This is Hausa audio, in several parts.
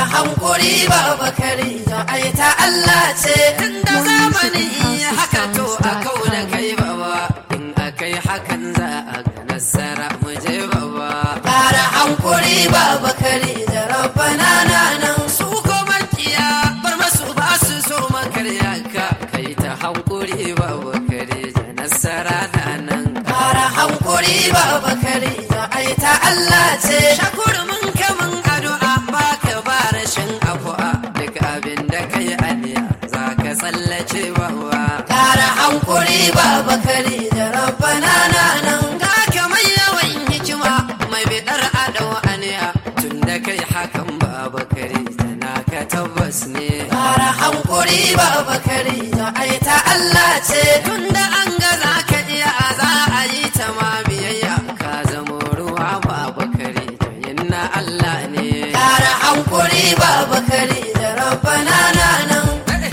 hankuri ba bakari da ai ta Allah ce inda zamani haka to a kau da kai baba in akai hakan za a ga nasara mu je baba ƙara hankuri ba bakari da rabbana na nan su ko makiya bar masu ba su so makarya ka kai ta hankuri ba bakari da nasara na nan ƙara hankuri ba bakari da ai ta Allah ce shakuru mun kamun addu'a ba ka ba rashin afuwa duk abin da kai aniya za ka tsallace bawa ƙara hankuri ba bakari da rabbana na nan ga ka mai yawan hikima mai bidar adau aniya tun da kai hakan ba bakari tana ka tabbas ne ƙara hankuri ba bakari da ai ta Allah ce tun da an ga za ka iya za a yi ta ma biyayya ka zamo ruwa ba bakari da yinna Allah ne ƙara hankuri ba bakari da rabbana na nan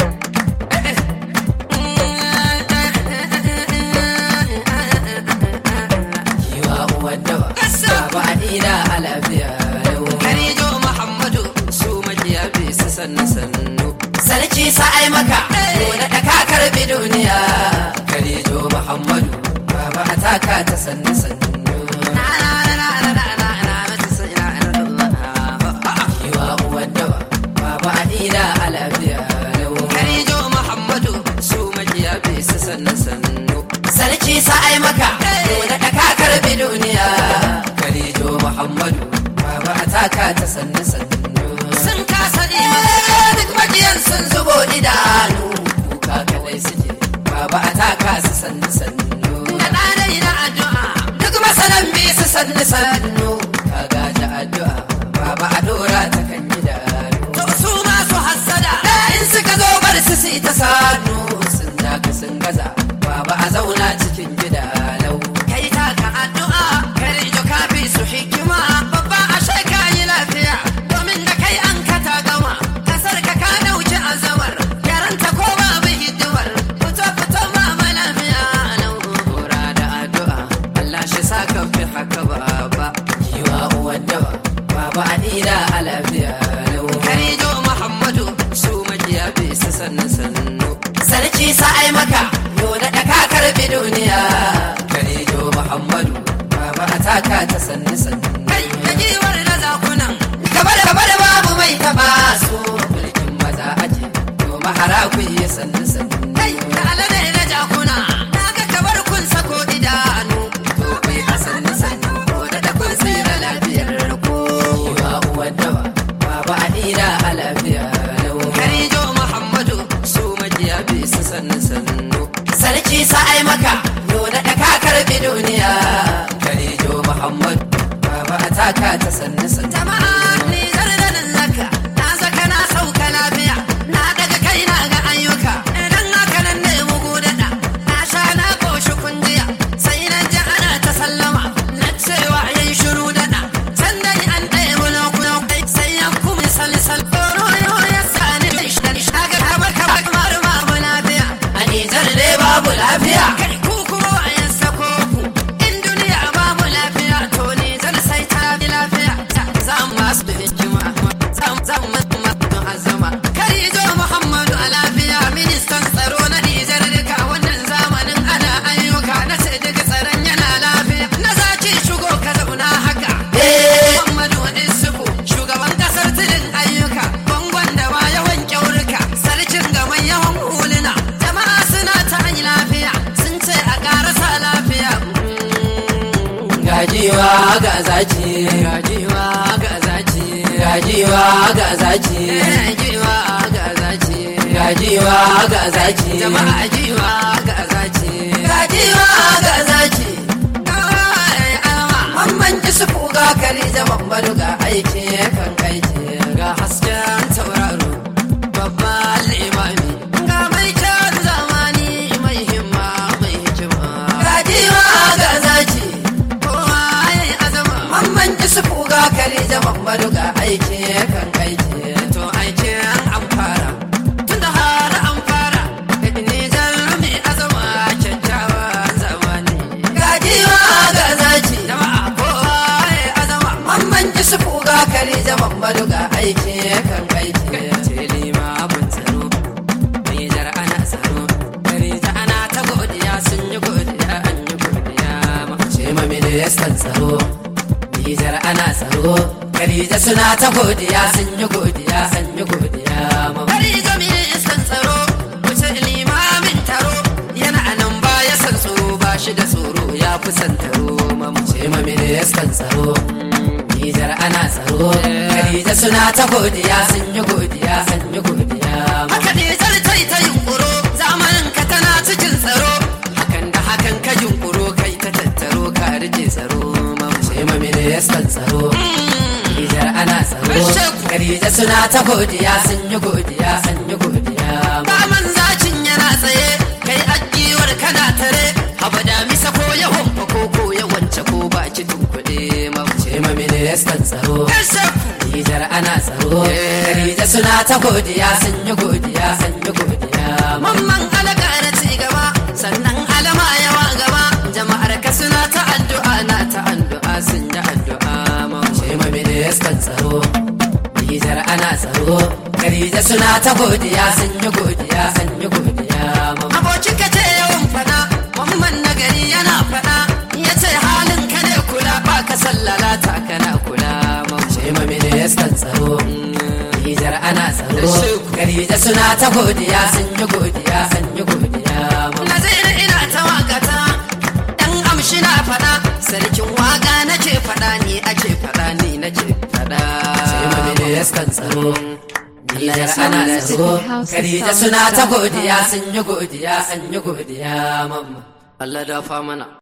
Kiwa uwan dawa, baba Adina a lafiya lau. Karijo Muhammadu su makiya bi su sannu sannu. Sarki sa'ai maka, da da ka karbi duniya. Karijo Muhammadu, baba a taka ta sannu sannu. Kiwa uwan dawa, baba Adina a lafiya lau. Karijo Muhammadu su makiya bi su sannu sannu. Sarki sa'ai maka, da da ka karbi duniya. Karijo Muhammadu, baba a taka ta sannu sannu. Sun kasa imani duk makiyan sun zubo idanu. Kuka kadai suke, baba a taka su sannu sannu. Da ɗanai na addu'a, duk masanan bi su sannu sannu. Ka gaji addu'a, baba a dora ta kan idanu. To su masu hassada, in suka zo bar su su ta sanu. Sun daka sun gaza, baba a zauna cikin gida lau. Kai taka addu'a, kare jo kafi su hikima, babba a shaka yi lafiya. Domin da kai an ka ta gama, kasar ka ka dauki azamar. Yaranta ko babu hidimar, fito fito ma lafiya lau. Kora da addu'a, Allah shi sa ka fi haka baba. Kiwa uwan dawa, baba Adina a lafiya lau. Karijo Muhammadu, su makiya bi su sannu sannu. Sarki sa'ai maka, yau da ka karbi duniya. Karijo Muhammadu, baba a taka ta sannu sannu. Kai, da giwar da zakunan, gaba da gaba da babu mai taba su. Mulkin maza aje, to mahara ku yi sannu sannu. Kai, da alade da jakuna, na ga kabar kun sako idanu. To kai a sannu sannu, ko da da kun tsira lafiyar ku. Yiwa uwan dawa, baba Adina a lafiya lau. Karijo Muhammadu, su majiya bi su sannu sannu. Sarki sa'ai maka, yau da ka karbi duniya. Karijo Muhammadu, baba a taka ta sannu sannu. Jama'a ni zardanin zaka, na zaka na sauka lafiya, na daga kai na ga ayyuka. Idan haka nan ne mugu daɗa, na sha na koshi kunjiya, sai na ji ana ta sallama, na cewa yayi shiru daɗa. Sannan an ɗaya bulo-bulo, sai ya kuma salisal. Koro ya sani shaga kamar kamar kamar babu lafiya. A Nijar dai babu lafiya. Kai ku kuma a yan sako ku. In duniya babu lafiya to Nijar sai ta bi lafiya. Za mu masu da hikima. Za mu za mu masu azama. Kai zo Muhammadu a lafiya ministan tsaro na Nijar duka wannan zamanin ana ayyuka na ce duka tsaron yana lafiya. Na zaci shigo ka zauna haka. Muhammadu Isufu shugaban kasar tilin ayyuka. Bangon da ma yawan kyaurika. Sarkin gaban yawan huluna. Jama'a suna ta yi lafiya. Sun ce a karasa lafiya. Gajiwa ga zaci. Gajiwa ga zaci. Gajiwa ga zaci. Gajiwa ga zaci. Gajiwa ga zaci. Jama'a jiwa ga zaci. Gajiwa ga zaci. Mamman ji su ga kari zaman badu ga aiki kan aiki ga hasken tauraro babban limami ga mai kyan zamani mai himma mai hikima ga jiwa ga zaki kowa ya yi azama mamman ji su ga kari zaman badu ga aiki kan aiki to aikin an fara tun da har an fara da nijar mai azama kyakkyawan zamani ga jiwa ga zaki jama'a kowa ya yi azama mamman ji su ga kari zaman badu ga aiki kan aiki ce limamin tsaro Nijar ana tsaro Karija ana ta godiya sun yi godiya an yi godiya ce ma ministan tsaro Nijar ana tsaro Karija suna ta godiya sun yi godiya an yi godiya Karija ministan tsaro wuce limamin taro yana nan baya san tsoro ba shi da tsoro ya fi san taro ce ma ministan tsaro Nijar ana tsaro Khadija suna ta godiya sun yi godiya sun yi godiya Haka Nijar ta yi ta yunkuro zamanin ka tana cikin tsaro Hakan da hakan ka yunkuro kai ta tattaro ka rike tsaro Sai ma ministan tsaro Nijar ana tsaro Khadija suna ta godiya sun yi godiya sun yi godiya Baman zacin yana tsaye kai ajiwar kana tare Haba da misa ko ya homfa ko ko ya wance ko ba ki tunkuɗe mauce ma ministan tsaro Nijar ana tsaro Khadija suna ta godiya sun yi godiya sun yi godiya Mamman alaka na ci gaba sannan alama yawa gaba jama'ar ka suna ta addu'a na ta addu'a sun yi addu'a mauce ma ministan tsaro Nijar ana tsaro Khadija suna ta godiya sun yi godiya sun yi godiya Abokin ka ce yawan fada Mamman nagari yana fada ya ce halin ka ne kula ba ka sallala ta kana kula mauce ma ministan tsaro Nijar ana tsaro Khadija suna ta godiya sun yi godiya sun yi godiya Nazir ina ta wakata dan amshi na fada sarkin waka nake fada ni ake fada ni nake fada sai ma ministan tsaro Nijar ana tsaro Khadija suna ta godiya sun yi godiya sun yi godiya mamma Allah dafa mana